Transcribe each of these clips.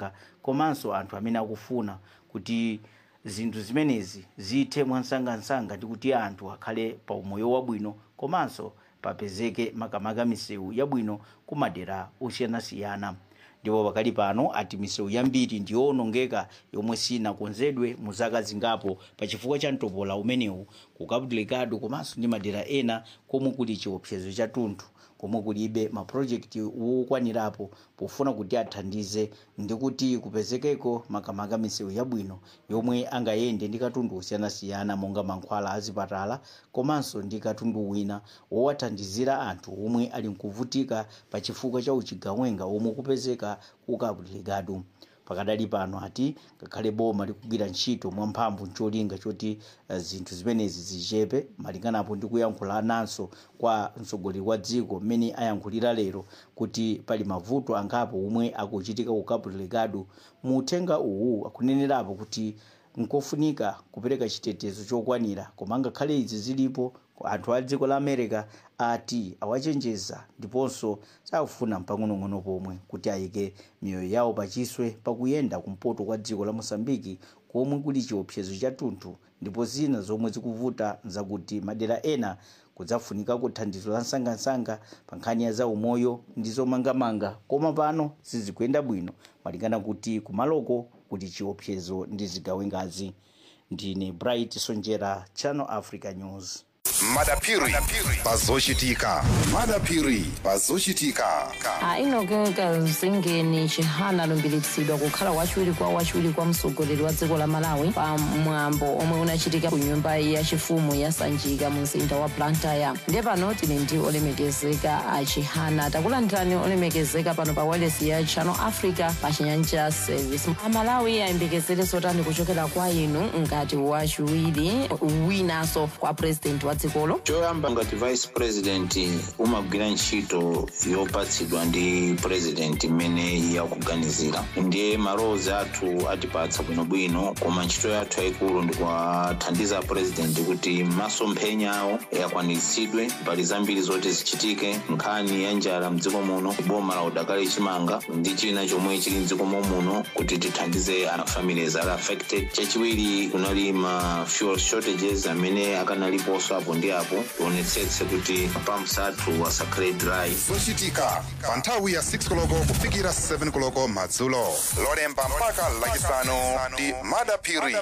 komanso anthu amene akufuna kuti zinthu zimenezi zithe mwansangansanga ndi kuti anthu akhale pa umoyo wabwino komanso papezeke makamaka misewu yabwino ku madera osiyanasiyana ndipo pakali pano ati misewu yambiri ndiyowonongeka yomwe sinakonzedwe mu zaka zingapo pa chifukwa cha mtopola umenewu ku cabo delgado komanso ndi madera ena komwe kuli chiopsezo cha tunthu komwe kulibe mapulojekiti wokwanirapo pofuna kuti athandize ndi kuti kupezekeko makamaka misewu yabwino yomwe angayende ndi katundu osiyanasiyana monga mankhwala azipatala komanso ndi katundu wina wowathandizira anthu omwe ali nkuvutika pa chifukwa cha uchigawenga omwe kupezeka ku cabo delgado pakadali pano ati ngakhale boma likugwira ntchito mwamphamvu ncholinga choti uh, zinthu zimenezi zichepe malinganapo ndi kuyankhula nanso kwa mtsogoleri wa dziko mmene ayankhulira lero kuti pali mavuto angapo omwe akuchitika ku cabo delgado mu uthenga uwu akunenerapo kuti nkofunika kupereka chitetezo chokwanira koma ngakhale izi zilipo anthu a dziko la america ati awachenjeza ndiponso sakufuna mpang'onong'ono pomwe kuti ayike miyoyo yawo pachiswe pakuyenda kumpoto kwa dziko la mosambiki komwe kuli chiopsezo cha tunthu ndipo zina zomwe zikuvuta zakuti madera ena kudzafunikako thandizo la nsangansanga pa nkhani ya zaumoyo ndi zomangamanga koma pano sizikuyenda bwino malingana kuti kumaloko kuti chiopsezo ndi zigawengazi ndine bright sonjera channel africa news madapiri pazochitika madapiri pazochitika ainogeka zingeni chihana alumbiritsidwa kukhala wachiwiri kwa wachiwiri kwa mtsogoleri wa dziko la malawi pa mwambo omwe unachitika ku nyumba yachifumu ya sanjika mu mzinda wa blantyre ndiye pano tili ndi olemekezeka a chihana takulandirani olemekezeka pano pa wireless ya channel africa pa chinyanja service amalawi ayembekezere zotani kuchokera kwa inu ngati wachiwiri winanso kwa president wa dzikolo choyamba ngati vice president umagwira ntchito yopatsidwa ndi president imene yakuganizira ndiye malowozi athu atipatsa bwinobwino koma ntchito yathu yayikulu ndikuwathandiza president kuti masomphenya awo akwaniritsidwe pali zambiri zoti zichitike nkhani ya njala mdziko muno boma la udakali chimanga ndi china chomwe chili mdziko muno kuti tithandize ana families ali affected chachiwiri kunali ma fuel shortages amene akanaliponso apo ndi apo tionetsetse kuti pumps athu asakhale dry zochitika pa nthawi ya 6 koloko kufikira 7 koloko madzulo lolemba mpaka lachisanu ndi madapiri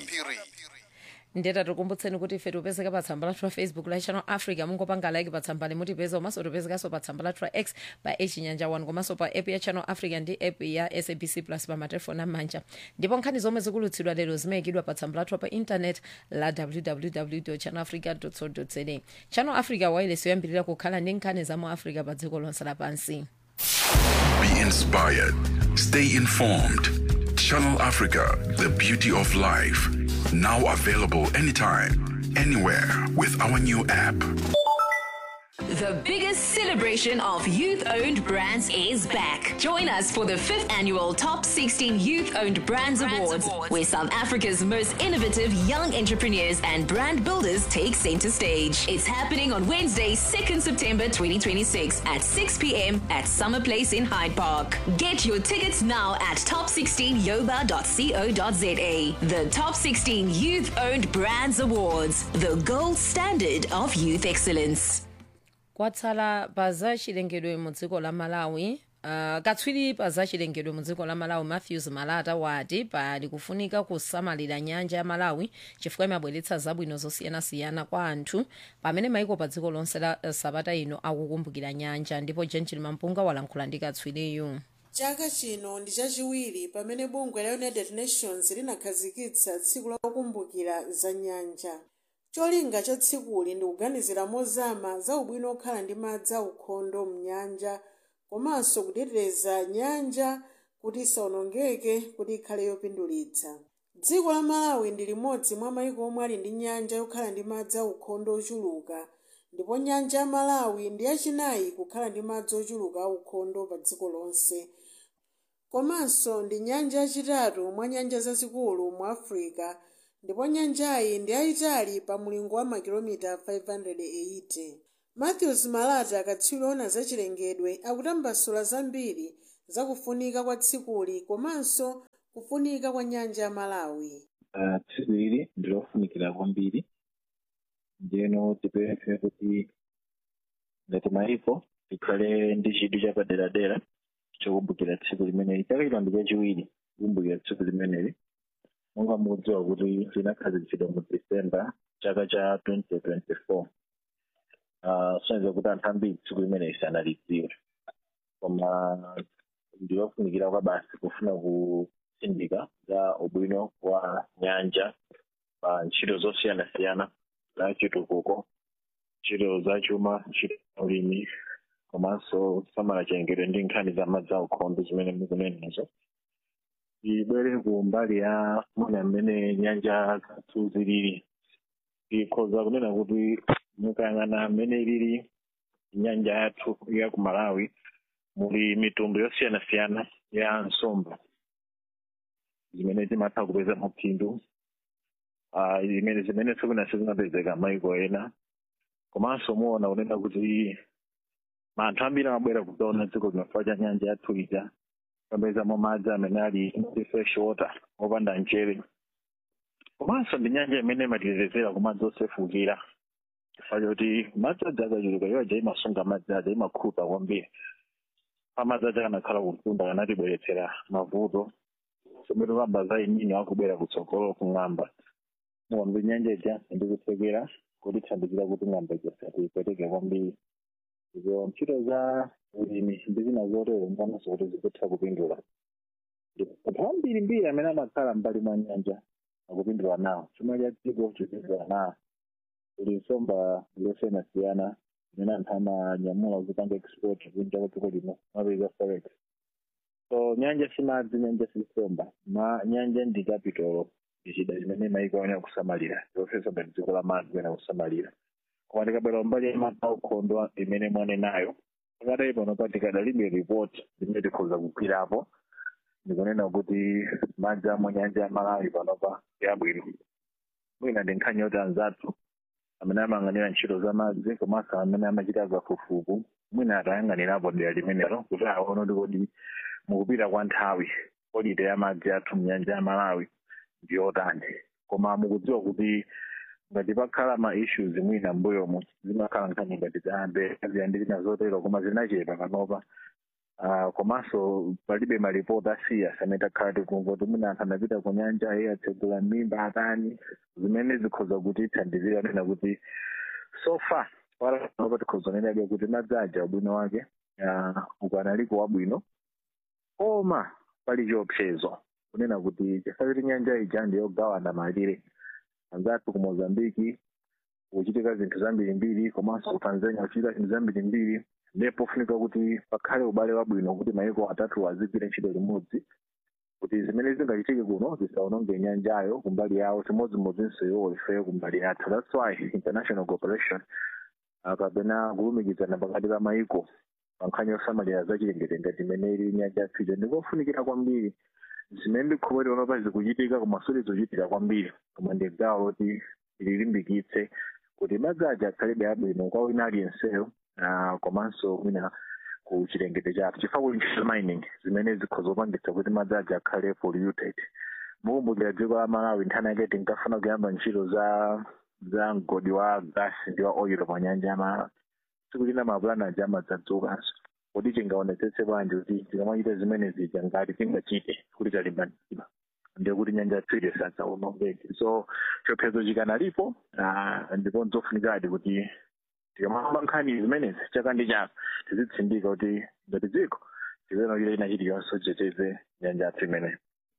ndeta tikumbutseni kuti ife tipezeka pa tsamba lathu la facebook la channel africa mungopanga like pa tsamba limutipeza komanso tipezekanso pa tsamba lathu la x pa echinyanja 1 komanso pa app ya channel africa ndi app ya sabc plus pa matelefoni amanja ndipo nkhani zomwe zikulutsidwa lero zimayikidwa pa tsamba lathu pa intanet la www channel africa co za channel africa wireless yoyambirira kukhala ndi nkhani za mu africa pa dziko lonse lapansi Be inspired. Stay informed. Channel Africa, the beauty of life. Now available anytime, anywhere with our new app. The biggest celebration of youth owned brands is back. Join us for the fifth annual Top 16 Youth Owned Brands, Awards, where South Africa's most innovative young entrepreneurs and brand builders take center stage. It's happening on Wednesday, 2nd September 2026 at 6 p.m. at Summer Place in Hyde Park. Get your tickets now at top16yoba.co.za. The Top 16 Youth Owned Brands Awards, the gold standard of youth excellence. kwatsala pa za chilengedwe mu dziko la malawi uh, katswiri pa za chilengedwe mu dziko la malawi matthews malata wati pali kufunika kusamalira nyanja ya malawi chifukwa imabweretsa zabwino zosiyanasiyana kwa anthu pamene maiko pa dziko lonse la uh, sabata ino akukumbukira nyanja ndipo gentil mampunga walankhula ndi katswiriyu chaka chino ndi chachiwiri pamene bungwe la united nations linakhazikitsa tsiku la kukumbukira za nyanja cholinga cha tsikuli ndi kuganizira mozama za ubwino okhala ndi madzi aukhondo mnyanja komanso kuteteza nyanja kuti isawonongeke kuti ikhale yopindulitsa dziko la malawi ndi limodzi mwa mayiko omwe ali ndi nyanja yokhala ndi madzi aukhondo ochuluka ndipo nyanja ya malawi ndi yachinayi kukhala ndi madzi ochuluka aukhondo pa dziko lonse komanso ndi nyanja yachitatu mwa nyanja zazikulu mu africa ndipo nyanjayi ndi yayitali pa mulingo wa makilomita 580 matthews malata akatswiri ona zachilengedwe akutambasula zambiri za kufunika kwa tsikuli komanso kufunika kwa nyanja ya malawi Ah, tsiku ili ndilofunikira kwambiri ndiyeno tipemphe kuti ngati maiko tikhale ndi chidwi chapaderadera chokumbukira tsiku limeneli chaka chino ndi chachiwiri kukumbukira tsiku limeneli monga mukudziwa kuti linakhazikitsidwa mu december chaka cha 2024 uh, soneza kuti anthu ambiri tsiku limeneli sanalidziwe koma ndilofunikira kwa basi kufuna kusindika za ubwino wa nyanja pa ntchito zosiyanasiyana za chitukuko ntchito za chuma ntchito za ulimi komanso kusamala chengedwe ndi nkhani za madzi aukhondo zimene mukunenazo ibwere ku mbali ya mwina mmene nyanja zathu zilili ikhoza kunena kuti mukayang'ana mmene ilili nyanja yathu ya ku malawi muli mitundu yosiyanasiyana ya nsomba zimene timatha kupeza maphindu Ah, zimene zimene sikuna sizinapezeka maiko ena komanso muona kunena kuti anthu ambiri amabwera kuzaona dziko linofa cha nyanja yathu ija kapezamo madzi amene ali ndi fresh water opanda mchere komanso ndi nyanja imene imatetezera ku madzi osefukira chifukwa choti madzi aja akachuluka iwo aja imasunga madzi aja imakhuta kwambiri pamadzi aja kanakhala kutunda kanatibweretsera mavuto somero kamba za inini akubwera kutsogolo kung'amba muwambe nyanja ija ndikuthekera kuti thandizira kuti ng'amba ija satipweteke kwambiri izo ntchito za ulimi ndi zina zotero mpanonso kuti zikutha kupindula anthu ambiri mbiri amene amakhala mbali mwa nyanja akupindula nawo chuma cha dziko chipindula nawo kuli nsomba zosiyanasiyana zimene anthu amanyamula kuzipanga export kunja kwa dziko lino mapeza forex so nyanja si madzi nyanja si nsomba ma nyanja ndi capital ndichida chimene maiko ayenera kusamalira zofesa ngati dziko la madzi kuyenera kusamalira koma tikabwera mbali ya madzi aukhondo imene mwanenayo pakadali pano pa tikadalibe report limene tikhoza kugwirapo ndikunena kuti madzi amwe nyanja ya malawi panopa yabwino mwina ndi nkhani yoti anzathu amene amayang'anira ntchito za madzi komanso amene amachita zafufuku mwina atayang'anirapo dera limenelo kuti aone kuti kodi mukupita kwa nthawi polite ya madzi athu mnyanja ya malawi ndiyotani koma mukudziwa kuti ngati pakhala ma issues mwina mbuyomu zimakhala nkhani ngati zambe ziyandikira zotero koma zinachepa panopa Uh, komanso palibe maripoti asiyas amene takhala tikumva kuti mwina anthu anapita ku nyanja iye atsegula mimba atani zimene zikhoza kuti thandizira nena kuti so far panopa tikhoza nenabe kuti madzi aja ubwino wake uh, ukanaliko wabwino koma pali chiopsezo kunena kuti chifukwa kuti nyanja ija ndiyogawana malire anzathu ku mozambiki kuchitika zinthu zambirimbiri komanso ku tanzania kuchitika zinthu zambirimbiri ndipo funika kuti pakhale ubale wabwino kuti maiko atatu azigwira ntchito limodzi kuti zimene zingachitike kuno zisaononge nyanjayo kumbali yawo chimodzimodzinso iwo ife kumbali yathu that's why international cooperation uh, kapena kulumikizana pakati pa maiko pa nkhani yosamalira zachilengedwe ngati imene ili nyanja yathuja ndikofunikira kwambiri zimene ndikhulupirira onopa zikuchitika koma sizizochitika kwambiri koma ndi gawo loti lilimbikitse kuti madzi aja akhalebe abwino kwa wina aliyenseyo uh, komanso mwina ku chilengedwe chathu chifukwa kuli ntchito mining zimene zikhoza kupangitsa kuti madzi aja akhale polluted mukumbukira dziko la malawi nthani yake tinkafuna kuyamba ntchito za za mgodi wa gas ndi wa oil pa nyanja ya malawi tsiku lina mapulani aja amadzadzukanso kuti tingaonetsetse bwanji kuti tikamachita zimene zija ngati tingachite kuti talimbanizidwa ndiye kuti nyanja yatsire sadzaonongeke so chiopsezo chikanalipo uh, ndipo nzofunikadi kuti tikamamba nkhani zimenezi chaka ndi chaka tizitsindika kuti ngati dziko tikuyenera ina chiliyonse titeteze nyanja yathu imeneyi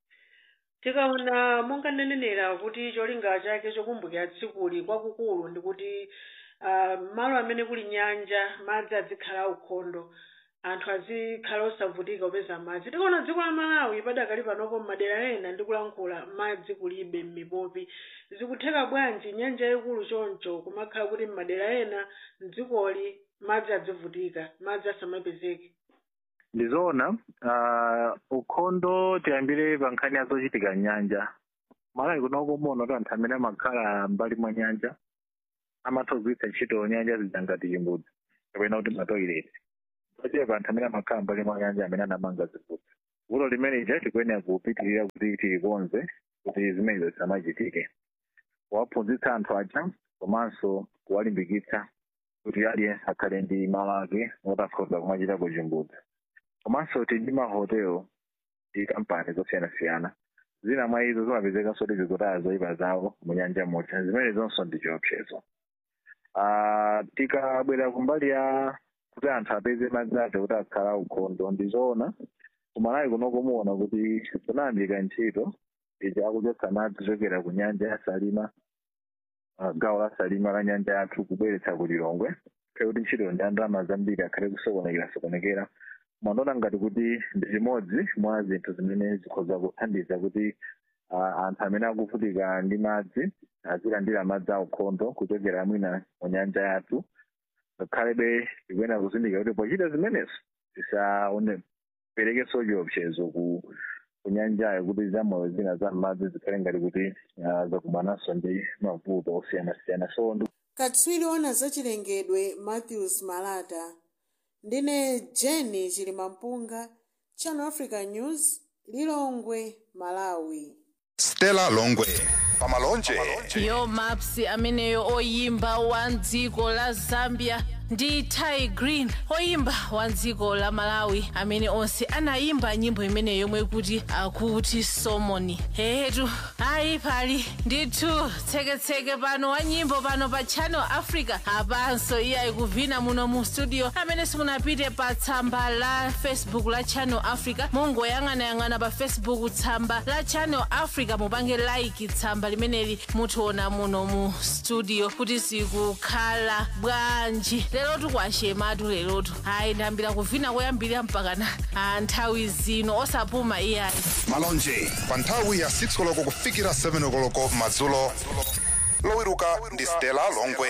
tikaona monga ndinenera kuti cholinga chake chokumbukira tsikuli kwakukulu ndikuti uh, malo amene kuli nyanja madzi azikhala aukhondo anthu azikhala osavutika kupeza madzi tikaona dziko la malawi padakali panopo m'madera ena ndikulankhula madzi kulibe m'mipopi zikutheka bwanji nyanja yaikulu choncho kumakhala kuti m'madera ena mdzikoli madzi azivutika madzi asamapezeke ndizoona uh, ukhondo tiyambire pa nkhani yazochitika nyanja malawi kunoko muona kuti anthu amene amakhala mbali mwa nyanja amatha kugwiritsa ntchito nyanja zija ngati chimbudzi kapena kuti matoileti pachepa anthu amene amakhala mbali mwa nyanja amene anamanga zigudzu vuto limeneli tikuyenera kupitirira kuti tilikonze kuti zimenezo zisamachitike kuwaphunzitsa anthu aja komanso kuwalimbikitsa kuti aliyense akhale ndi malo ake otakhoza kumachitako chimbudzi komanso tili ndi mahotelo ndi kampani zosiyanasiyana zina mwa izo zimapezekanso kuti zikutaya zoyipa zawo mu nyanja muja zimene zonso ndi chiopsezo Ah, tikabwera kumbali ya kuti anthu apeze madzi ake kuti akhala ukhondo ndizoona kumalawi kunoko muona kuti kunayambika ntchito ija akuchotsa madzi kuchokera ku nyanja ya salima ah, gawo la salima la nyanja yathu kubweretsa ku lilongwe kale kuti ntchito ndi andalama zambiri akhale kusokonekera sokonekera mwandiona ngati kuti ndi chimodzi mwa zinthu zimene zikhoza kuthandiza kuti ah, anthu amene akuvutika ndi madzi azilandira madzi aukhondo kuchokera mwina mu nyanja yathu ngakhalebe tikuyenera kuzindikira kuti pochita zimenezo tisaperekenso chiopsezo ku ku nyanjayo kuti zamoyo zina za madzi zikhale ngati kuti ah, zakumananso ndi mavuto osiyanasiyana so ndi katswiri ona zachilengedwe matthews malata ndine jeni chilimampunga channel africa news lilongwe malawi stella longwe pamalonje yo maps ameneyo oyimba wa dziko la zambia ndi ty green oyimba wa dziko la malawi amene onse anayimba nyimbo imeneyo yomwe kuti akuti somoni hehetu ayi pali ndithu tseketseke pano wa nyimbo pano pa channel africa apanso iye ayikuvina muno mu studio amene simunapite pa tsamba la facebook la channel africa mungoyang'anayang'ana pa facebook tsamba la channel africa mupange like tsamba limeneli mutiona muno mu studio kuti zikukhala bwanji lerotu kwashematu lerotu ayi ndiyambira kuvina koyambirira mpakana ah, nthawi zino osapuma iyayi malonje pa nthawi ya 6 koloko kufikira 7 koloko madzulo lowiruka ndi stella longwe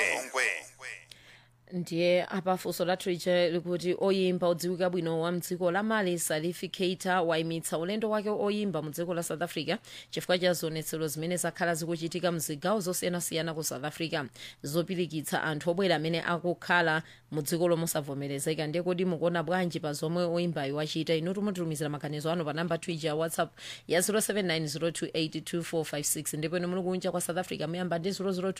ndiye apafunso lathu lija likuti oyimba odziwika bwino wa mdziko la mali salifi keita wayimitsa ulendo wake oyimba mu dziko la south africa chifukwa cha zionetsero zimene zakhala zikuchitika mzigawo zosiyanasiyana ku south africa zopirikitsa anthu obwera amene akukhala mu dziko lomwe osavomerezeka ndiye kodi mukuona bwanji pa zomwe oyimbayo wachita inu tumutumizira maganizo anu pa namba twija ya whatsapp ya 0790282456 ndipo inu muli kunja kwa south africa muyamba ndi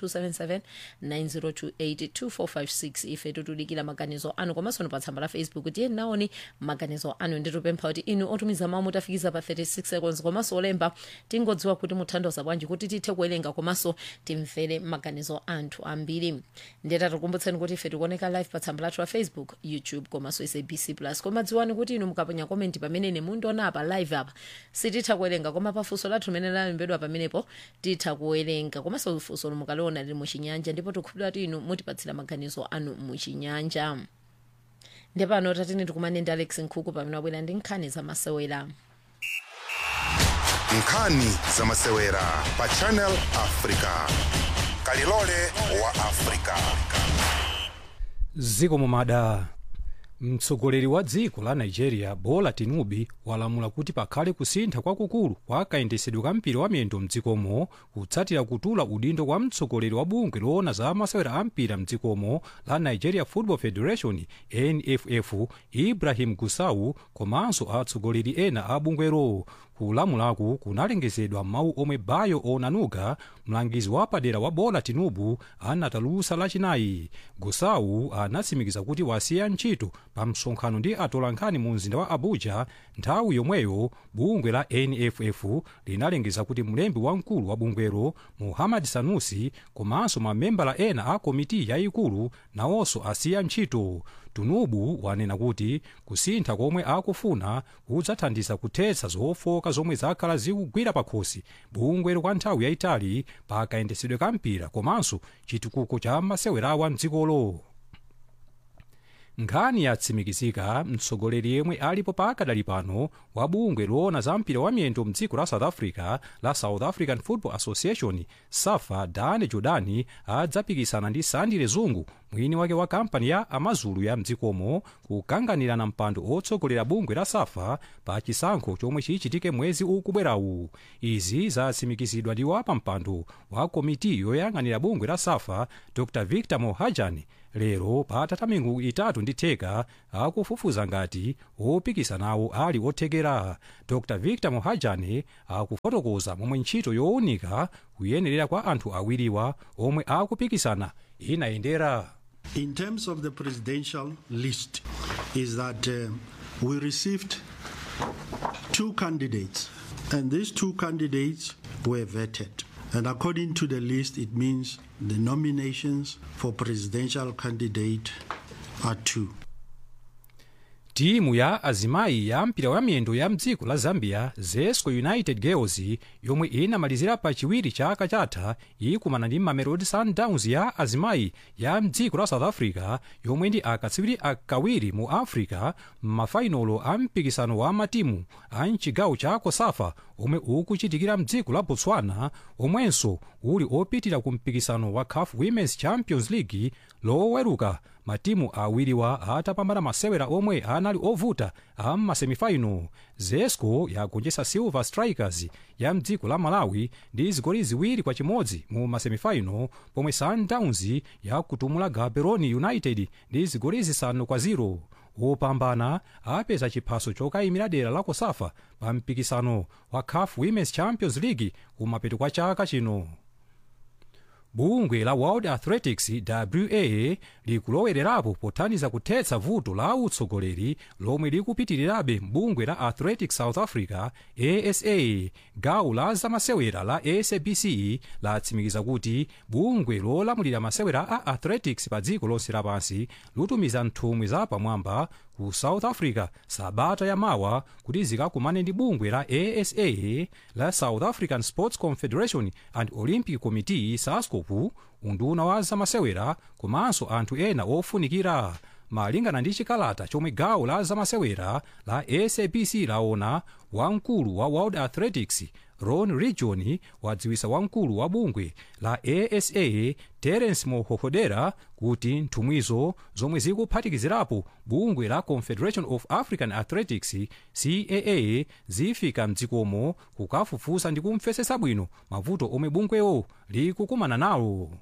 0027790282456 ife tutudikira maganizo anu komanso pa tsamba la facebook tiye naoni maganizo anu nditupempha kuti inu otumiza mawu mutafikiza pa 36 seconds komanso olemba tingodziwa kuti muthandoza bwanji kuti tithe kuwerenga komanso timvere maganizo anthu ambiri ndeta tikumbutseni kuti ife tikuoneka live pa tsamba lathu la facebook youtube komanso sabc plus koma dziwani kuti inu mukaponya komenti pamene mundiona apa live apa sititha kuwerenga koma pafunso lathu limene lalembedwa pamenepo titha kuwerenga komanso funso mukaliona lili muchinyanja ndipo tikukhulupirira kuti inu mutipatsira maganizo anu muchinyanja ndepano tatini tikumane ndi alex nkhuku pamene wabwera ndi nkhani zamasewera nkhani zamasewera pa channel africa kalilole wa africa ziko mumada mtsogoleri wa dziko la nigeria bola tinubu walamula kuti pakhale kusintha kwakukulu kwa kayendesedwe ka mpira wa miyendo mdzikomo kutsatira kutula udindo kwa mtsogoleri wa bungwe loona za masewera a mpira mdzikomo la nigeria football federation nff ibrahim gusau komanso atsogoleri ena a bungwero kulamulaku kunalengezedwa mawu omwe bayo onanuga mlangizi wapadera wa bola tinubu anatulutsa lachinayi gusau anatsimikiza kuti wasiya ntchito pa msonkhano ndi atolankhani mu mzinda wa abuja nthawi yomweyo bungwe la nff linalengeza kuti mlembi wamkulu wa bungwero muhammad sanusi komanso mamembala ena a komiti yayikulu nawonso asiya ntchito tinubu wanena kuti kusintha komwe akufuna kudzathandiza kuthetsa zofoka zomwe zakhala zikugwira pakhosi bungwero kwa nthawi yayitali pa kayendesedwe ka mpira komanso chitukuko cha masewerawa mdzikolo nkhani yatsimikizika mtsogoleri yemwe alipo pakadali pano wa bungwe loona za mpira wa miyendo mdziko la south africa la south african football association safa dane jordani adzapikisana ndi sandile zungu mwini wake wa kampani ya amazulu ya mdzikomo kukanganira na mpando otsogolera bungwe la safa pa chisankho chomwe chichitike mwezi ukubwerawu izi zatsimikizidwa ndi wapa mpando wa komiti yoyang'anira bungwe la safa dr victor mohajan lero patatha miyezi itatu ndi theka akufufuza ngati opikisanawo ali othekera dr victor mohajan akufotokoza momwe ntchito yowunika kuyenerera kwa anthu awiriwa omwe akupikisana inayendera In terms of the presidential list, is that uh, we received two candidates, and these two candidates were vetted. And according to the list, it means the nominations for presidential candidate are two. timu ya azimayi ya mpira wa miyendo ya mdziko la zambia zesco united girls yomwe inamalizira pa chiwiri chaka chatha ikumana ndi mamelodi sundowns ya azimayi ya mdziko la south africa yomwe ndi akatswiri akawiri mu africa m'mafainolo a mpikisano wa matimu a mchigawo cha kosafa omwe ukuchitikira mdziko la botswana omwenso uli opitira ku mpikisano wa caf women's champions league loweruka matimu awiriwa atapambana masewera omwe anali ovuta a m'masemifaino zesco yagonjetsa silver strikers ya mdziko la malawi ndi zigoli ziwiri kwa chimodzi mu masemifaino pomwe sundowns yakutumula gaborone united ndi zigoli zisanu kwa 0 wopambana apeza chiphaso chokayimira dera la kosafa pa mpikisano wa caf women's champions league kumapeto kwa chaka chino bungwe la world athletics wa likulowelerapo pothandiza kuthetsa vuto la utsogoleri lomwe likupitirirabe mbungwe la athletics south africa asa gawo la zamasewera la sabc latsimikiza kuti bungwe lolamulira masewera a athletics pa dziko lonse lapansi lutumiza nthumwi za pamwamba ku south africa sabata yamawa kuti zikakumane ndi bungwe la asa la south african sports confederation and olympic committee sascopu unduna wa zamasewera komanso anthu ena ofunikira malingana ndi chikalata chomwe gawo la zamasewera la sabc laona wamkulu wa world athletics ron region wadziwisa wamkulu wa bungwe la asa terence mohohodera kuti nthumwizo zomwe zikuphatikizirapo bungwe la confederation of african athletics caa zifika mdzikomo kukafufuza ndi kumvetsetsa bwino mavuto omwe bungwewo likukumana nawo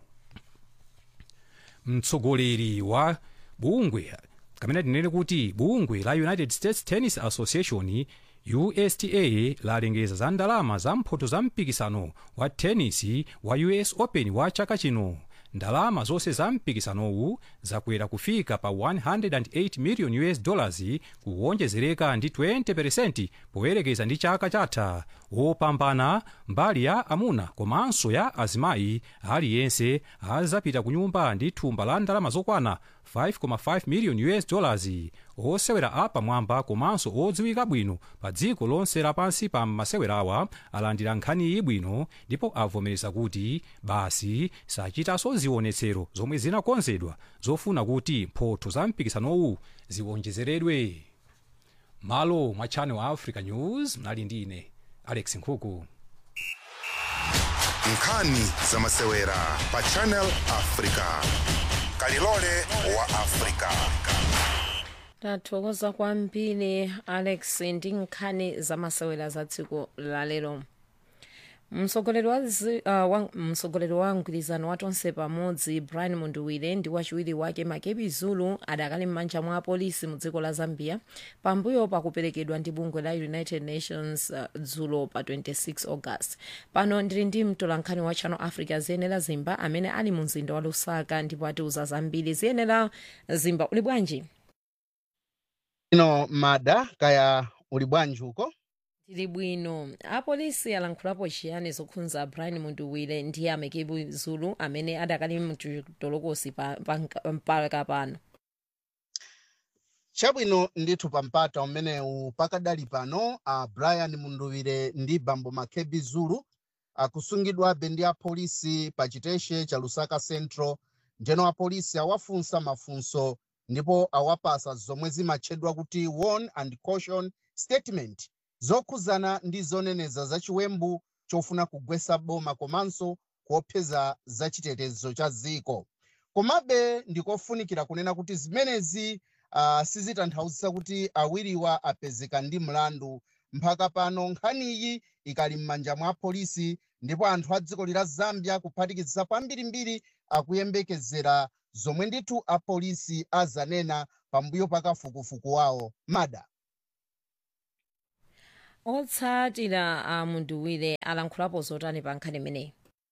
mtsogoleri wa bungwe kamene tinene kuti bungwe la united states tennis association usta lalengeza za ndalama za mphoto za mpikisano wa tenisi wa us open wa chaka chino ndalama zonse za mpikisanowu zakwera kufika pa 108 million us dollars kuwonjezereka ndi 20% poyerekeza ndi chaka chatha wopambana mbali ya amuna komanso ya azimayi aliyense azapita ku nyumba ndi thumba la ndalama zokwana 5.5 million us dollars osewera apamwamba komanso odziwika bwino pa dziko lonse lapansi pa masewerawa alandira nkhani ibwino ndipo avomereza kuti basi sachitanso zionetsero zomwe zinakonzedwa zofuna kuti mphotho za mpikisanowu ziwonjezeredwe malo mwa channel africa news mnali ndi ine alex nkhuku nkhani za masewera pa channel africa kalilole wa africa tathokoza kwambiri alex ndi nkhani zamasewera za tsiku lalero mtsogoleri wa, zi- uh, wa, mtsogoleri wa mgwirizano wa tonse pamodzi brian munduwire ndi wachiwiri wake makebi zulu adakali m'manja mwa apolisi mu dziko la zambia pambuyo pakuperekedwa ndi bungwe la united nations uh, dzulo pa 26 august pano ndili ndi mtolankhani wa channel africa ziyenera zimba amene ali mu mzinda wa lusaka ndipo atiuza zambiri ziyenera zimba uli bwanji ino mada kaya uli bwanji uko tili bwino apolisi alankhulapo chiyani zokhudza brian munduwire ndi makebi zulu amene adakali mchitolokosi mpaka pano chabwino ndithu pampata umenewu pakadali pano a brian munduwire ndi bambo makebi zulu akusungidwabe ndi apolisi pa chiteshe cha lusaka central njeno apolisi awafunsa mafunso ndipo awapasa zomwe zimatchedwa kuti warn and caution statement zokhuzana ndi zoneneza zachiwembu chofuna kugwetsa boma komanso kuopseza zachitetezo cha dziko komabe ndikofunikira kunena kuti zimenezi uh, sizitanthauzisa kuti awiriwa apezeka ndi mlandu mpaka pano nkhaniyi ikali m'manja mwa polisi ndipo anthu a dziko lila zambia kuphatikiza kwambirimbiri akuyembekezera zomwe ndithu apolisi azanena pambuyo pa kafukufuku wawo mada otsatira a munduwire alankhulapo zotani pa nkhani imeneyi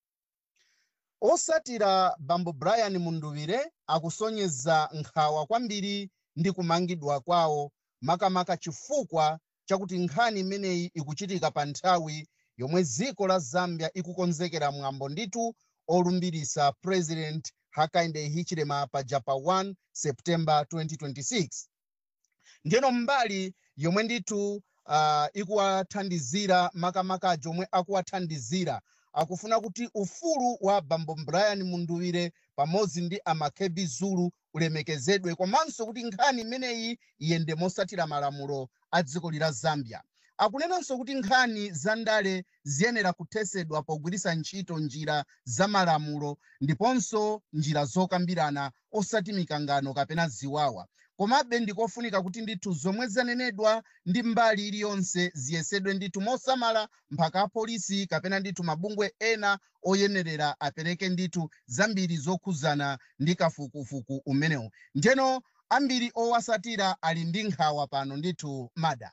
osatira bambo brian munduwire akusonyeza nkhawa kwambiri ndi kumangidwa kwawo makamaka chifukwa chakuti nkhani imeneyi ikuchitika pa nthawi yomwe dziko la zambia ikukonzekera mwambo ndithu olumbirisa president hakainde hichilema paja pa 1 september 2026 ndiyeno mbali yomwe ndithu uh, ikuwathandizira makamaka omwe akuwathandizira akufuna kuti ufulu wa bambo brian munduwire pamodzi ndi amakebi zulu ulemekezedwe komanso kuti nkhani imeneyi iyende mosatira malamulo a dziko lila zambia akunenanso kuti nkhani za ndale ziyenera kuthesedwa pogwiritsa ntchito njira za malamulo ndiponso njira zokambirana osati mikangano kapena ziwawa komabe ndikofunika kuti ndithu zomwe zanenedwa ndi mbali iliyonse ziyesedwe ndithu mosamala mpaka apolisi kapena ndithu mabungwe ena oyenerera apereke ndithu zambiri zokhuzana ndi kafukufuku umenewu ndiyeno ambiri owasatira ali ndi nkhawa pano ndithu mada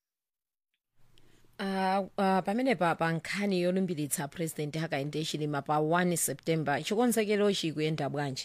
Uh, uh, pamenepa pa nkhani yolumbiritsa president hakainde hichilema pa 1 september chikonzekero chikuyenda bwanji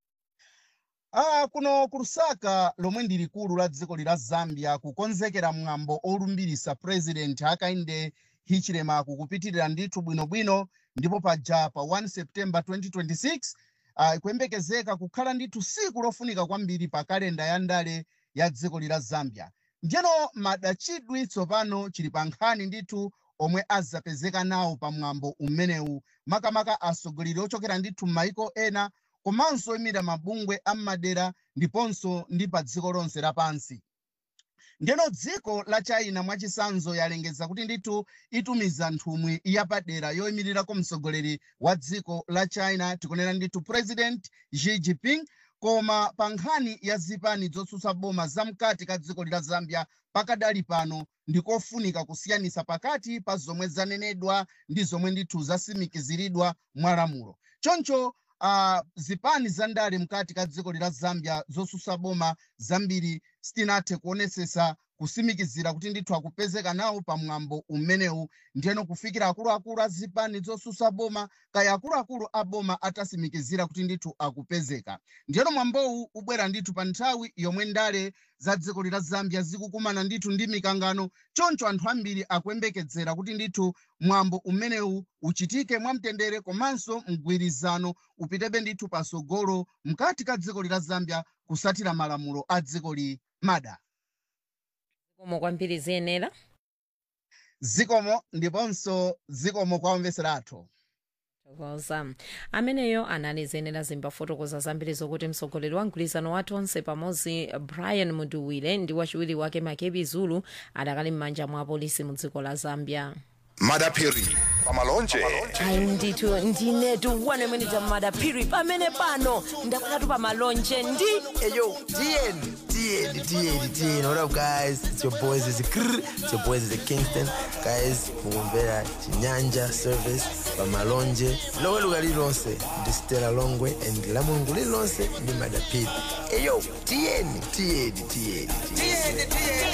Ah, kuno ku lusaka lomwe ndi likulu la dziko lila zambia kukonzekera mwambo olumbirisa president hakainde hichilema kukupitirira ndithu bwinobwino ndipo paja pa 1 september 2026 uh, ikuyembekezeka kukhala ndithu siku lofunika kwambiri pa kalenda ya ndale ya dziko lila zambia ndiyeno madachidwi tsopano chili pa nkhani ndithu omwe azapezeka nawo pa mwambo umenewu makamaka atsogoleri ochokera ndithu m'mayiko ena komanso oyimira mabungwe am'madera ndiponso ndi pa dziko lonse lapansi ndiyeno dziko la china mwachisanzo yalengeza kuti ndithu itumiza nthumwi yapadera yoyimirirako mtsogoleri wa dziko la china tikunena ndithu president xi jinping koma pa nkhani ya zipani zotsutsa boma zamkati ka dziko lila zambia pakadali pano ndikofunika kusiyanisa pakati pa zomwe zanenedwa ndi zomwe ndithu zasimikiziridwa mwa lamulo choncho uh, zipani za ndale mkati ka dziko lila zambia zotsutsa boma zambiri sitinathe kuonesesa kusimikizira kuti ndithu akupezeka nawo pa mwambo umenewu ndiyeno kufikira akuluakulu a zipani zotsutsa boma kaya akuluakulu a boma atasimikizira kuti ndithu akupezeka ndiyeno mwambowu ubwera ndithu pa nthawi yomwe ndale za dziko lila zambia zikukumana ndithu ndi mikangano choncho anthu ambiri akuyembekezera kuti ndithu mwambo umenewu uchitike mwamtendere komanso mgwirizano upitebe ndithu pasogolo mkati ka dziko lila zambia kusatira malamulo a dziko li mada zikomo kwambiri ziyenera zikomo ndiponso zikomo kwa omvesera athu tokoza ameneyo anali ziyenera zimbafotokoza zambiri zokuti mtsogoleri wa mgwirizano wathu onse pamodzi brian muduwire ndi wachiwiri wake makebi zulu adakali m'manja mwa apolisi mu dziko la zambia madapiri pamalonje ayi ndithu ndinetu wanemwenita madapiri pamene pano ndakhalatu pamalonje ndi eyo tiyeni tiyeni tiyeni tiyeni what up guys it's your boys is Krr. it's your boys is kingston guys mukumvera chinyanja service pamalonje loweluka lililonse ndi stela longwe and la mulungu lililonse ndi madapiri eyo tiyeni tiyeni tiyeni tiyeni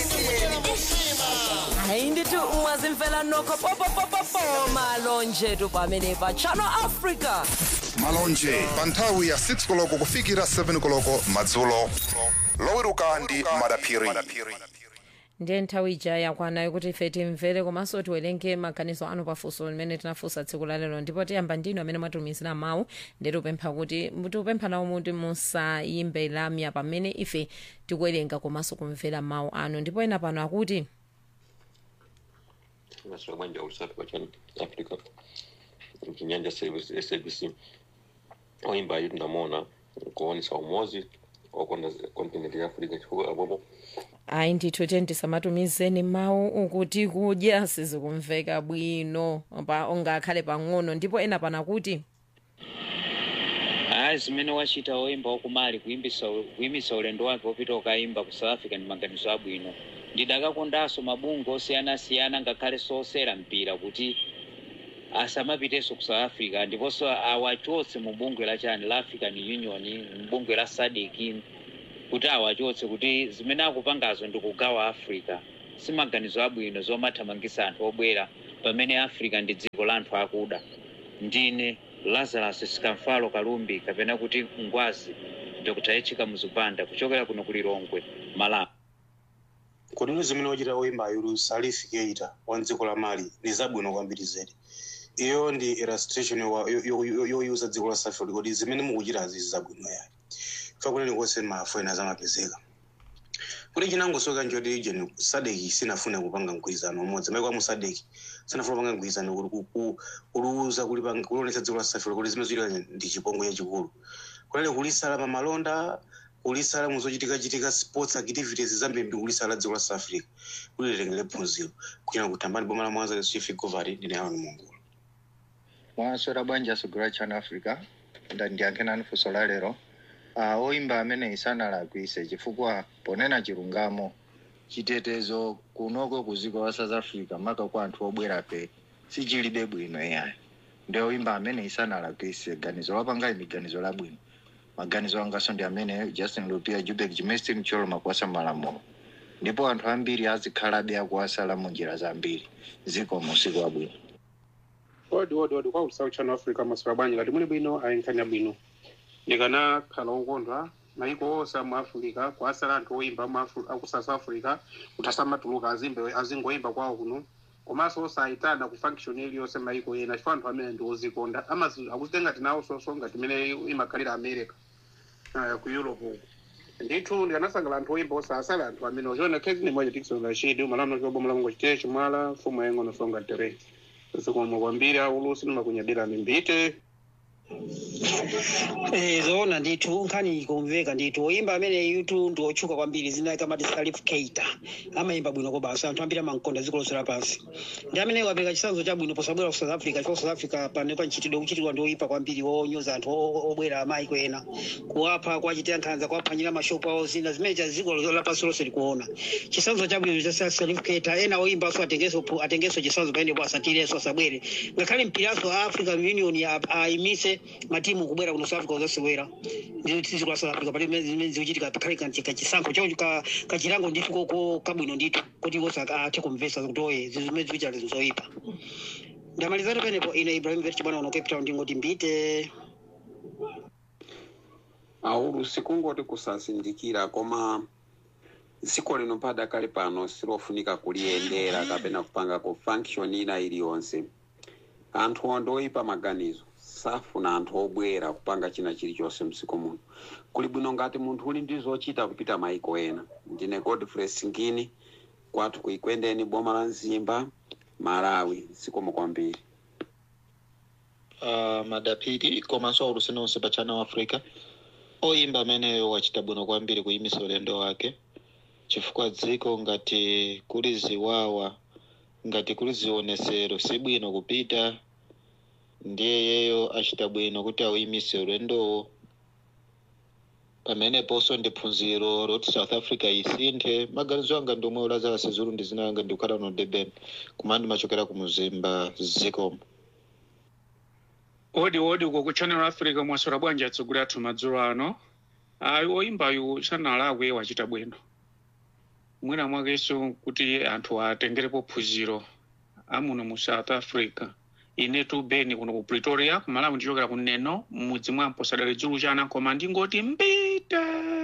ayi ndithu mwazimvela nokho popopopopo malonje tu pamene pa channel africa malonje pa nthawi ya 6 koloko kufikira 7 koloko madzulo loweruka ndi madapiri ndiye nthawi ija yakwanayo kuti ife timvere komanso tiwerenge maganizo anu pafunso limene tinafunsa tsiku la lero ndipo tiyamba ndinu amene mwatumizira mawu ndi tipempha kuti tikupempha nawo kuti musayimbe lamya pamene ife tikuwerenga komanso kumvera mawu anu ndipo ena pano akuti maswala bwanja usafi kwa channel africa chinyanja service sabc oimba ayi tunamona kuonesa umozi okonda kontinenti ya africa chifukwa apopo ayi ndithu tiyeni tisamatumizeni mawu ukuti kudya sizikumveka bwino pa ungakhale pang'ono ndipo ena pano akuti hayi zimene wachita woyimba wakumali kuyimbisa kuyimisa ulendo wake wopita ukayimba ku south africa ndi maganizo abwino ndidakakondanso mabungwe osiyanasiyana ngakhale sosera mpira kuti asamapitenso ku south africa ndiponso awachotse mu bungwe la chani la african union mbungwe la sadc kuti awachotse kuti zimene akupangazo ndi kugawa africa si maganizo abwino zomathamangisa anthu obwera pamene africa ndi dziko la anthu akuda ndine lazarus sikamfalo kalumbi kapena kuti ngwazi dr echika muzupanda kuchokera kuno ku lilongwe malawi kodi zimene wachita woyimbayo salif keita wa dziko la mali ndi zabwino kwambiri zedi iyo ndi illustration yowa- yo- yo- yo- yoyuza dziko la south africa kodi zimene mukuchita zizi zabwino yayi fa kuneni konse mafu ena zamapezeka kuti chinangosoka njoti ijeni sadeki sinafune kupanga mgwirizano umodzi maiko amu sadeki sanafuna kupanga mgwirizano kuti ku- ku- kuluza kulipanga- kulionetsa dziko la south africa kuti zimene zochitika ndi chipongwe chachikulu kunali kulisala pamalonda kulisala muzochitika-chitika sports activities zambiri kulisala dziko la south africa kuti litengere phunziro kuchena kuthambani boma la mwanza chief govari ndine aron mungu mwaswera bwanji asogolera channel africa nda ndiyankhe nanu funso la lero uh, oyimba amene isanalakwise chifukwa ponena chilungamo chitetezo kunoko ku dziko la south africa maka kwa anthu obwera pe sichilibe bwino iyayi ndi oyimba amene isanalakwise ganizo lapanga imi ganizo labwino maganizo angaso ndi amene justin lupia jubek jimestin cholo makuwasa malamulo ndipo anthu ambiri azikhalabe akuwasala mu njira zambiri ziko musiku wabwino odi odi odi kwa usawu channel africa maswera bwanji ngati muli bwino ayenkhanya bwino ndikanakhala okondwa maiko onse amu africa kwasala anthu oyimba amu Afri- aku south africa kuti asamatuluka azimbe azingoyimba kwawo kuno komanso osayitana ku function iliyonse maiko ena chifukwa anthu amene ndi ozikonda amazi akuzitenga tinawo sonso ngati imene imakhalira america uh, ku europe uku ndithu ndikanasangala anthu oyimba osasala anthu amene ochiona khezi ni moja tikisonga chidi umalano chobomala mungo chitee chimwala mfumu yeng'ono songa tere zikomo kwambiri aulusi nimakunyadira mimbite Eh, zoona ndithu nkhani ikumveka ndithu oyimba amene yutu ndi otchuka kwambiri zina kamati salif keita amayimba bwino kobasa anthu ambiri amankonda dziko lonse lapansi ndi amene wapereka chitsanzo chabwino posabwera ku south africa chifukwa south africa pano panchitidwe kuchitidwa ndi oyipa kwambiri onyoza anthu o- o- obwera amaiko ena kuwapha kuwachitira nkhanza kuwaphwanyira mashopu awo zina zimene cha dziko lapansi lonse likuona chitsanzo chabwino cha salif keita ena oyimbanso atengenso pu- atengenso chitsanzo pamenepo asatirenso asabwere ngakhale mpiranso a african union a- ayimise matimu kubwera kuno south africa uzasewera dziko la south africa pali zimene zikuchitika pakhale kanti kachisankho chawo ka- kachilango ndithu koko kabwino ndithu kuti wonse athe kumvetsa kuti oye zimene zikuchita zoyipa ndamalizatu penepo ine ibrahim vet chibwana uno cape town ndingoti mbite aulusi kungoti kusazindikira koma dziko lino padakali pano silofunika kuliyendera kapena kupanga ku function ina iliyonse anthu onde oyipa maganizo safuna anthu obwera kupanga china chilichonse mdziko muno kuli bwino ngati munthu uli ndi zochita kupita maiko ena ndine godfrey singini kwathu kuikwendeni boma la mzimba malawi zikomo kwambiri uh, madapiri komanso aulusi nonse pa channel africa oyimba ameneyo wachita bwino kwambiri kuyimisa ulendo wake chifukwa dziko ngati kuli ziwawa ngati kuli zionesero si bwino kupita ndiye yeyo achita bwino kuti awuyimise ulendowo pameneponso ndi phunziro loti south africa isinthe maganizo anga ndiomwe ulazala sizulu ndi zina anga ndikukhala no durban kumene ndimachokera ku muzimba zikomo odi odi uko ku channel africa mwaswera bwanji atsogolera athu madzulo ano ayi oyimbayu sanalakwe wachita bwino mwina mwakenso kuti anthu atengerepo phunziro amuno mu south africa inetu beni kuno ku pretoria kumalawi ndichokera kuneno mudzi mwampo sadali dzulu chana koma ndingoti mbite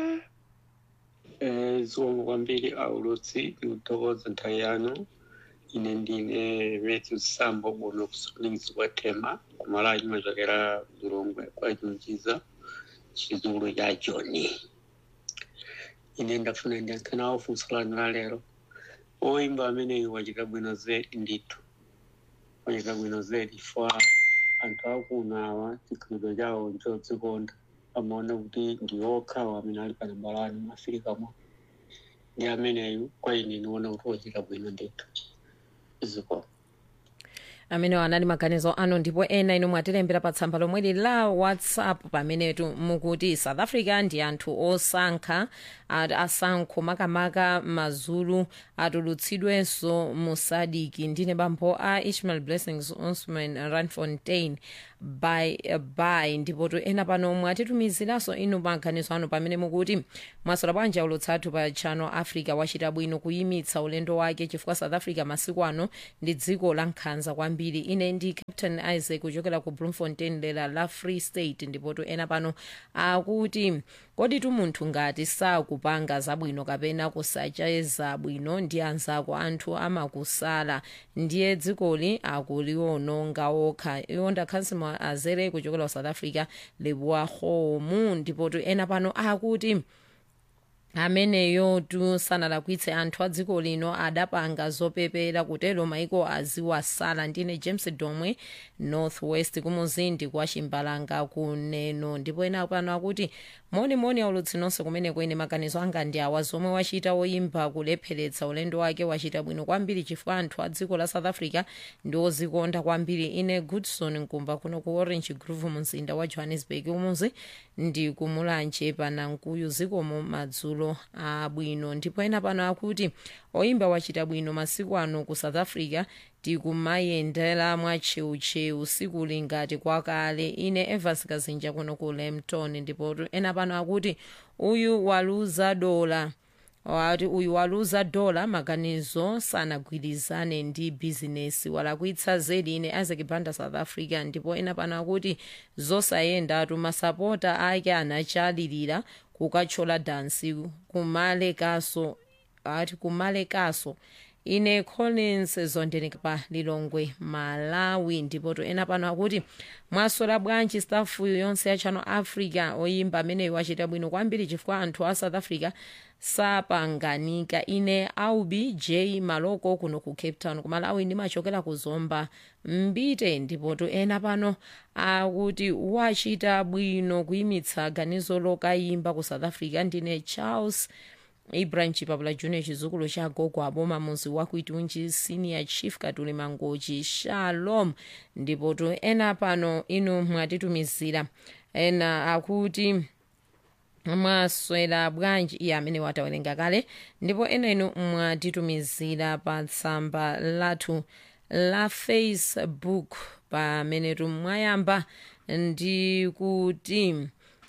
zikomo kwambiri aulutsi ndikuthokoza nthawi yanu ine ndine matthew sambo bono kusolingisi kwa tema kumalawi ndimachokera mlongwe kwa chinchiza chizulu cha joni ine ndafuna ndiyankhe nawo funso lanu la lero oyimba ameneyu wachita bwino zedi ndithu wachita bwino zedi fa anthu akuno awa chikhalidwe chawo nchodzikonda amaona kuti ndi okhawo amene ali pa nambalani maafrikamo ndi ameneyu kwa ine niona kuti wachita bwino ndithu ziko amene anali maganizo anu ndipo ena inu mwatilembera pa tsamba lomweli la whatsapp pamenetu mukuti south africa ndi anthu osankha ati asankho makamaka mazulu atulutsidwenso musadiki ndine bambo a ishmael blessings osman ranfontein by by ndipotu ena pano mwatitumiziranso inu maganizo anu pamene mukuti mwasola bwanji aulutsathu pa channel africa wachita bwino kuyimitsa ulendo wake chifukwa south africa masiku ano ndi dziko la nkhanza kwambiri ine ndi captain isaac kuchokera ku bloemfontein dera la free state ndipotu ena pano akuti kodi tu munthu ngati sakupanga zabwino kapena kusacheza bwino ndi anzako anthu amakusala ndiye dzikoli akuliwononga okha iwo ndakhansimo azere kuchokera ku south africa lebuwa homu ndipotu ena pano akuti ameneyo tu sanalakwitse anthu a dziko lino adapanga zopepera kutero maiko aziwasala ndine james domwe northwest kumuzindi kwa chimbalanga kuneno ndipo ena pano akuti monimoni aulutsi nonse kumene kwene maganizo anga ndi awa zomwe wachita woyimba kulepheretsa ulendo wake wachita bwino kwambiri chifukwa anthu a dziko la south africa ndi ozikonda kwambiri ine goodson nkumba kuno ku orange grove mumzinda wa johannesburg umuzi ndi kumulanje panankuyu zikomo madzulo abwino ndipo ena pano akuti oyimba wachita bwino masiku ano ku south africa tikumayendera mwacheucheu siku lingati kwakale ine evans kazinja kuno ku lemton ndipo ena pano akuti uyu waluza dola wati uyu waluza dola maganizo sanagwirizane ndi bizinesi walakwitsa zedi ine isaac banda south africa ndipo ena pano akuti zosayendatu masapota ake anachalirira kukachola dansi kumalekaso ati kumalekaso ine collins zondenika pa lilongwe malawi ndipo ena pano akuti mwasola bwanji stafu yonse ya channel africa oyimba ameneyo wachita bwino kwambiri chifukwa anthu a south africa sapanganika ine aubi j maloko kuno ku cape town ku malawi ndimachokera ku zomba mbite ndipotu ena pano akuti wachita bwino kuyimitsa ganizo lokayimba ku south africa ndine charles ibrahim chipapula junior chizukulu cha gogo aboma muzi wakuitunji senior chief katuli mangochi shalom ndipotu ena pano inu mwatitumizira ena akuti mwaswera bwanji iye amene watawerenga kale ndipo ena inu mwatitumizira pa tsamba lathu la facebook pamene tumwayamba ndi kuti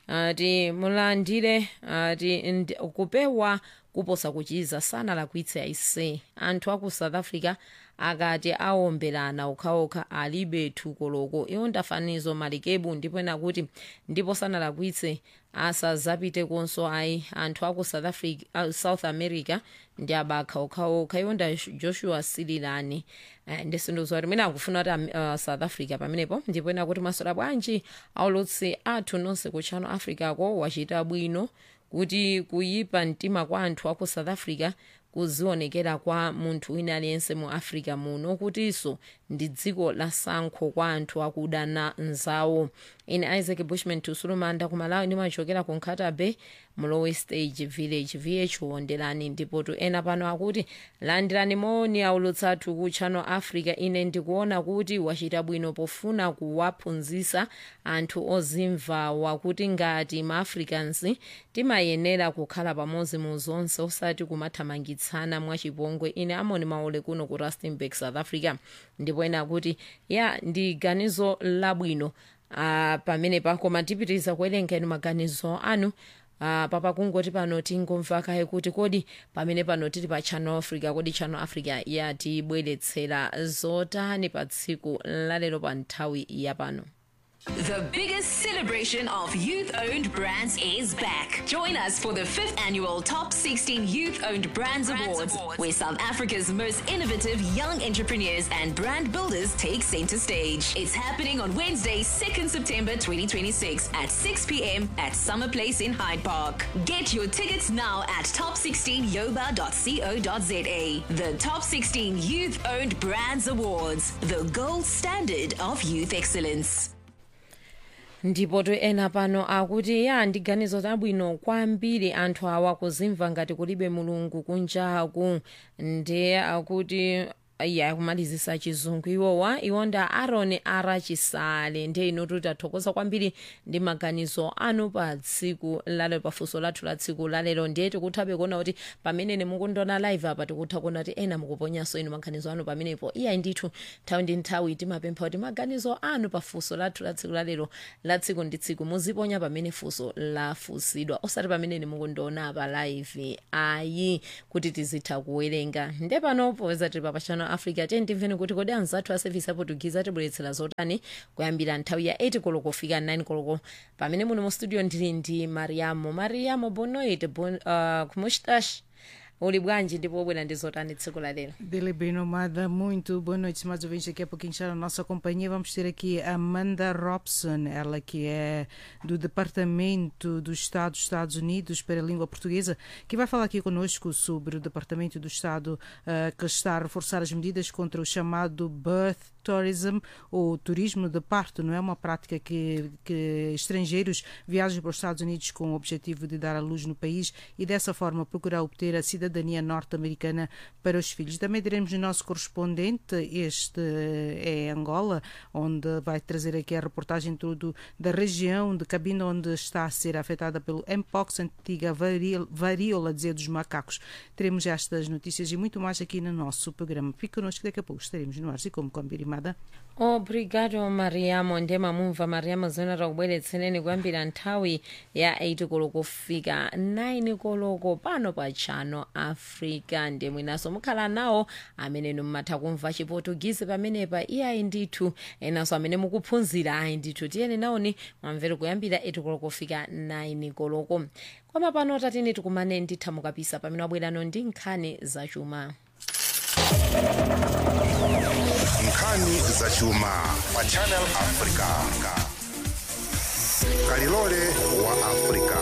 ati mulandire ati kupewa kuposa kuchiza sanalakwitse aise anthu aku south africa akati aomberana okhaokha alibe thukoloko iwo ndafanizo malikebu ndipo ena kuti ndipo sanalakwitse asazapite konso ayi anthu aku south, africa, uh, south america ndi abakha okhaokha iwo nda joshua sililani uh, ndisindizo kuti mwina akufuna kuti uh, south africa pamenepo ndipo ena kuti masola bwanji aulutsi athu nonse ku channel africa ko wachita bwino kuti kuyipa mtima kwa anthu aku south africa kuzionekera kwa munthu wina aliyense mu africa muno kutinso ndi dziko la sankho kwa anthu akudana nzawo ine isaac bushman tusulumanda ku malawi ndimachokera ku nkhata bay mlowe stage village vh wonderani ndipotu ena pano akuti landirani moni aulutsathu ku channel africa ine ndikuona kuti wachita bwino pofuna kuwaphunzitsa anthu ozimvawa kuti ngati maafricans timayenera kukhala pamodzi mu zonse osati kumathamangitsana mwachipongwe ine amoni maole kuno ku rustenburg south africa ndipo ena akuti ya ndi ganizo labwino uh, pamene pakoma tipitiriza kuwerenga inu maganizo anu Uh, papa kungoti pano tingomva kaye kuti kodi pamene pano tili pa channel africa kodi channel africa yatibweretsera zotani pa tsiku lalero pa nthawi ya pano The biggest celebration of youth owned brands is back. Join us for the fifth annual Top 16 Youth Owned Brands, Awards, where South Africa's most innovative young entrepreneurs and brand builders take center stage. It's happening on Wednesday, 2nd September 2026 at 6 p.m. at Summer Place in Hyde Park. Get your tickets now at top16yoba.co.za. The Top 16 Youth Owned Brands Awards, the gold standard of youth excellence. ndipo to ena pano akuti ya ndi ganizo labwino kwambiri anthu awa kuzimva ngati kulibe mulungu kunjaku ndiye akuti ya kumalizisa chizungu iwowa iwonda aron arachisale ndiye inotu tathokoza kwambiri ndi maganizo anu pa tsiku lalero pafunso lathu la tsiku lalero ndiye tikutha kuona kuti pamene mukundona live apa tikutha kuona kuti ena mukuponyanso inu maganizo anu pamenepo iyayi ndithu nthawi ndi nthawi timapempha kuti maganizo anu pa funso lathu la tsiku lalero la tsiku ndi tsiku muziponya pamene funso lafunsidwa osati pamene mukundiona pa live ayi kuti tizitha kuwerenga nde pano popeza tili pa channel africa tiye timveni kuti kodi anzathu a service aportugize atibweretsera zotani kuyambira nthawi ya 8 koloko kufika 9 koloko pamene muno mu studio ndili ndi mariamo mariamo bonoit bon, uh, kumustash uli bwanji ndipo wabwera ndi zotani tsiku la lero Dele bem nomada, muito boa noite, mais ouvintes. Daqui a pouquinho está na nossa companhia. Vamos ter aqui a Amanda Robson, ela que é do Departamento do Estado dos Estados Unidos para a Língua Portuguesa, que vai falar aqui conosco sobre o Departamento do Estado uh, que está a reforçar as medidas contra o chamado birth tourism ou turismo de parto. Não é uma prática que, que estrangeiros viajam para os Estados Unidos com o objetivo de dar à luz no país e dessa forma procurar obter a cidadania norte-americana para os filhos. Também teremos o nosso correspondente, este é Angola, onde vai trazer aqui a reportagem tudo da região de Cabinda, onde está a ser afetada pelo Mpox, antiga varíola, varíola dizer dos macacos. Teremos estas notícias e muito mais aqui no nosso programa. Fique connosco, daqui a pouco estaremos no ar e como combinado. obrigado mariamo ndema mumva mariamo zimene takubweretsereni kuyambira nthawi ya 8 koloko kufika 9 koloko pano pa channel africa ndiye mwinaso mukhala nawo amene mmatha kumva chiportugizi pamenepa iyayi ndithu enanso amene mukuphunzira ayi ndithu tiyeni nawoni mwamvere kuyambira 8 koloko kufika 9 koloko koma pano tatini tikumane nditha mukapisa pamene wabwerano ndi nkhani zachuma nkhani zachuma pa channel africa kalilole wa africa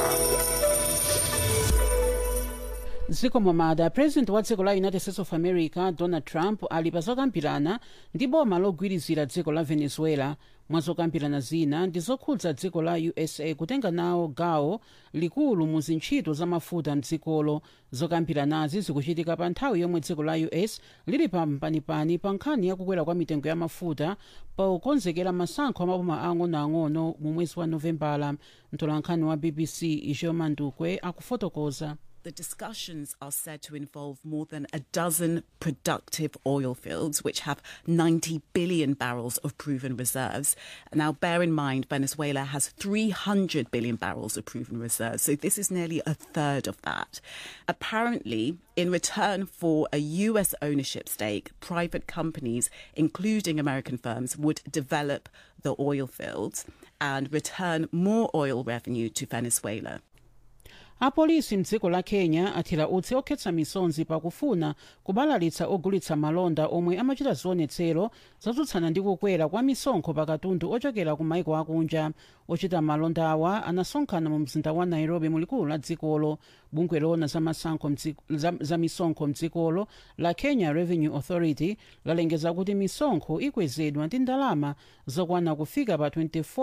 dziko momada president wa dziko la united states of america donald trump ali pa zokambirana ndi boma logwirizira dziko la venezuela mwa zokambirana zina ndi zokhudza dziko la usa kutenga nawo gawo likulu mu zintchito za mafuta mdzikolo zokambiranazi zikuchitika pa nthawi yomwe dziko la us lili pa mpanipani pa nkhani yakukwera kwa mitengo ya mafuta pokonzekera masankho amaboma ang'onoang'ono mu mwezi wa novembala mtolankhani wa bbc ijo mandukwe akufotokoza The discussions are said to involve more than a dozen productive oil fields, which have 90 billion barrels of proven reserves. Now, bear in mind, Venezuela has 300 billion barrels of proven reserves, so this is nearly a third of that. Apparently, in return for a US ownership stake, private companies, including American firms, would develop the oil fields and return more oil revenue to Venezuela. apolisi mdziko la kenya athira utsi okhetsa misonzi pakufuna kubalalitsa ogulitsa malonda omwe amachita zionetsero zotsutsana ndi kukwera kwa misonkho pakatundu ochokera ku maiko akunja ochita malonda awa anasonkhana mu mzinda wa nairobi mulikulu la dzikolo bungwe loona za, masankho za, za misonkho mdzikolo la kenya revenue authority lalengeza kuti misonkho ikwezedwa ndi ndalama zokwana kufika pa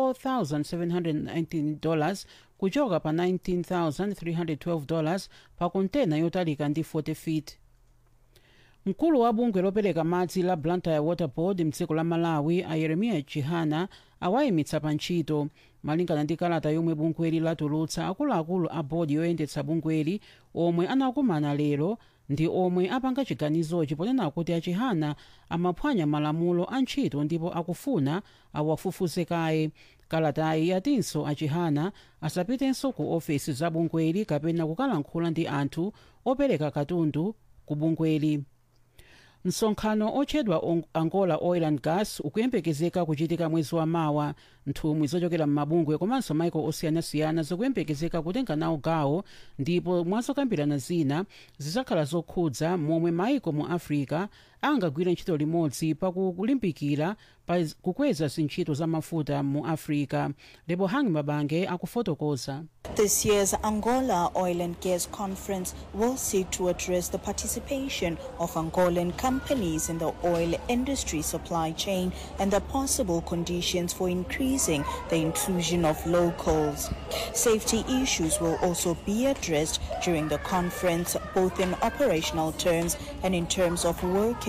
24719 dollars kuchoka pa 19312 dollars pa kontena yotalika ndi 40 feet mkulu wa bungwe lopereka madzi la blantyre water board mdziko la malawi a yeremiya chihana awayimitsa pa ntchito malingana ndi kalata yomwe bungweli latulutsa akuluakulu a bodi yoyendetsa bungweli omwe anakumana lero ndi omwe apanga chiganizochi ponena kuti achihana amaphwanya malamulo a ntchito ndipo akufuna awafufuze kaye kalatayi yatinso achihana asapitenso ku ofesi za bungweli kapena kukalankhula ndi anthu opereka katundu ku bungweli msonkhano otchedwa angola oil and gas ukuyembekezeka kuchitika mwezi wa mawa nthumwi zochokera m'mabungwe komanso maiko osiyanasiyana zikuyembekezeka kutenga nawo gawo ndipo mwazokambirana zina zizakhala zokhudza momwe maiko mu africa angagwire ntchito limodzi pakulimbikira pa kukweza zintchito za mafuta mu africa lebo hangi mabange akufotokoza This year's Angola Oil and Gas Conference will seek to address the participation of Angolan companies in the oil industry supply chain and the possible conditions for increasing the inclusion of locals. Safety issues will also be addressed during the conference, both in operational terms and in terms of working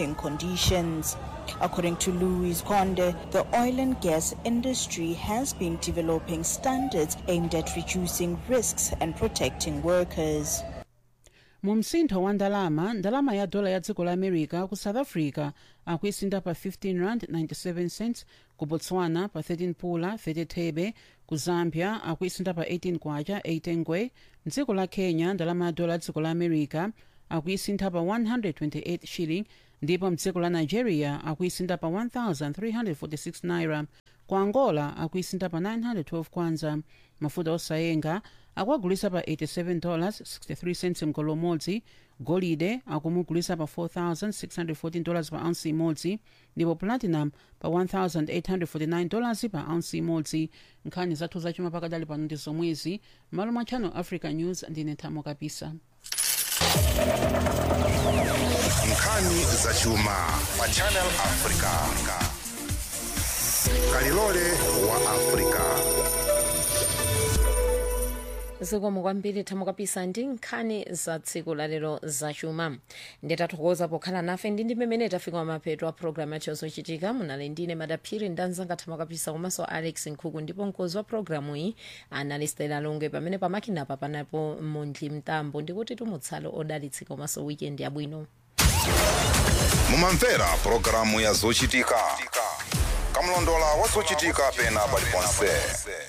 working conditions. According to Louis Conde, the oil and gas industry has been developing standards aimed at reducing risks and protecting workers. mu msintho wa ndalama ndalama ya dola ya dziko la america ku south africa akuisinda pa 15 rand 97 cents ku botswana pa 13 pula 30 thebe ku zambia akuisinda pa 18 kwacha 8 ngwe mdziko la kenya ndalama ya dola ya dziko la america akuisintha pa 128 shilling ndipo mdziko la nigeria akuisintha pa 1346 naira ku angola akuisintha pa 912 kwanza mafuta osayenga akuagulisa pa 87 dollars 63 cents mgolo umodzi golide akumugulisa pa 4614 dollars pa ounce imodzi ndipo platinum pa 1849 dollars pa ounce imodzi nkhani zathu zachuma pakadali pano ndi zomwezi malo mwa channel africa news ndine thamo kapisa nkhani zachuma pa channel africa kalilole wa africa zikomo kwambiri thamo kapisa ndi nkhani za tsiku lalero zachuma nditathokoza pokhala nafe ndi ndi mmene tafika mapeto a programu yacho zochitika munali ndine madaphiri ndanzanga thamo kapisa komanso alex nkhuku ndipo mkozi wa programu iyi anali stela longe pamene pamakinapa panapo mondli mtambo ndikuti tumutsalo odalitsika komanso weekend yabwino mumamvera pulogalamu ya zochitika kamlondola wa zochitika pena paliponse